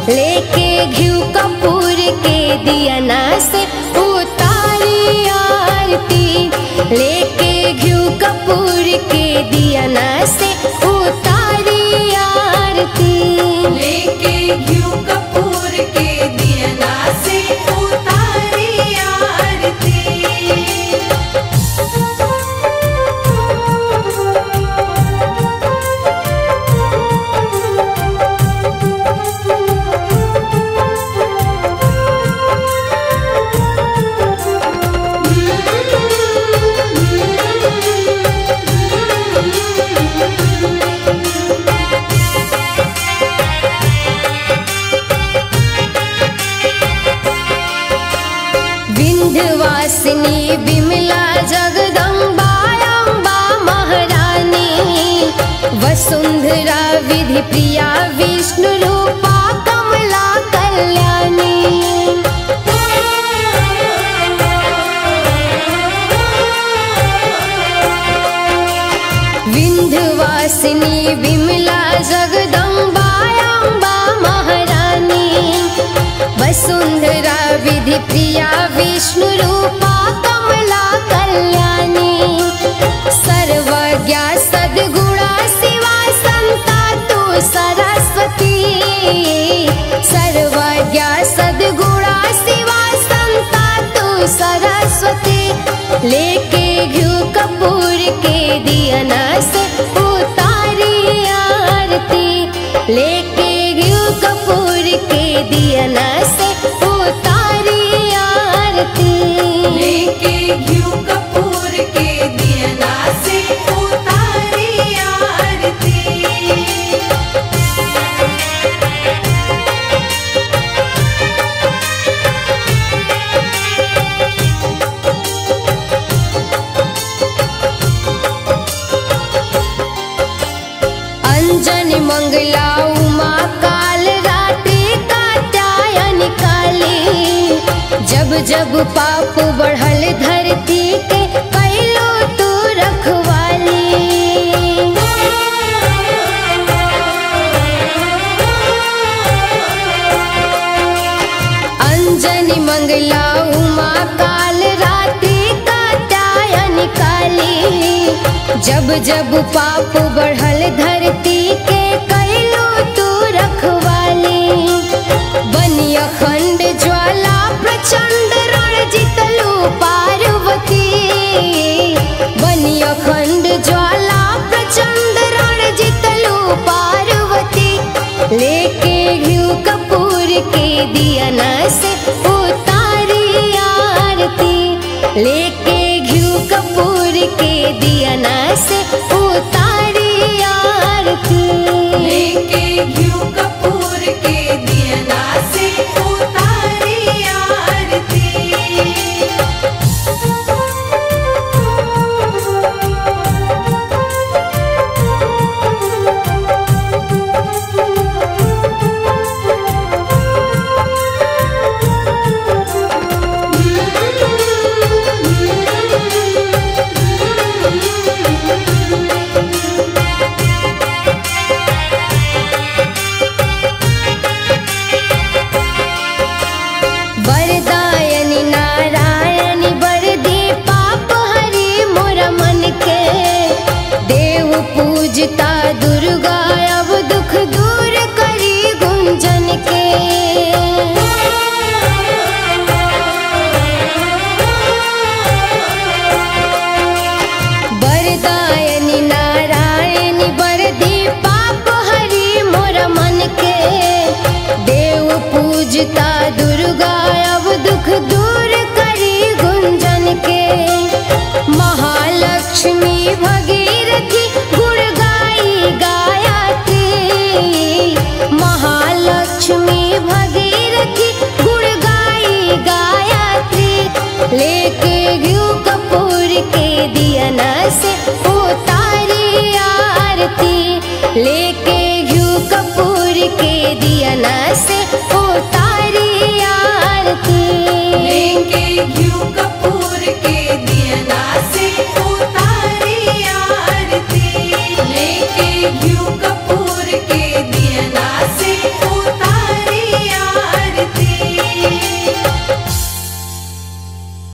लेके घिउ कपूर के दियना से उतारी आरती लेके घिउ कपूर के दियना से उतारी आरती लेके घिउ कपूर के दियना से उतारी आरती विंध्यवासिनी विमला जगदम्बा अम्बा महारानी वसुंधरा विधि प्रिया विष्णु रूपा कमला कल्याणी विंध्यवासिनी विमला जगदम्बा अम्बा महारानी वसुंधरा विधि प्रिया विष्णु रूपा कमला कल्याणी सर्वज्ञा सद्गुणा शिवा संता तू सरस्वती सर्वज्ञा सद्गुणा शिवा संता तू सरस्वती लेके घिउ कपूर के दियना से उतारी आरती लेके घिउ कपूर के दियना से उतारी आरती लेके घिउ कपूर के दियना से उतारी आरती अंजनी मंगला उमा काल रात्रि कात्यायन काली जब जब पाप बढ़ल धरती के कैलो तू रखवाली अंजनी मंगला उमा काल रात्रि कात्यायन काली जब जब पाप बढ़ल धरती के कैलो तू रखवाली बनी अखंड ज्वाला प्रचंड रण जितलू पार्वती बनी अखंड ज्वाला प्रचंड रण जितलू पार्वती लेके घिउ कपूर के दियना से उतारी आरती लेके घिउ कपूर के दियना से उतारी आरती लेके घिउ कपूर के दियना से उतारी आरती वरदायनि नारायणि वरदे पाप हरि मोर मन के देव पूजता दुर्गा अब दुख दूर करी गुंजन के वरदायनि नारायणि वरदे पाप हरि मोर मन के देव पूजता दुर्गा अब दुख दूर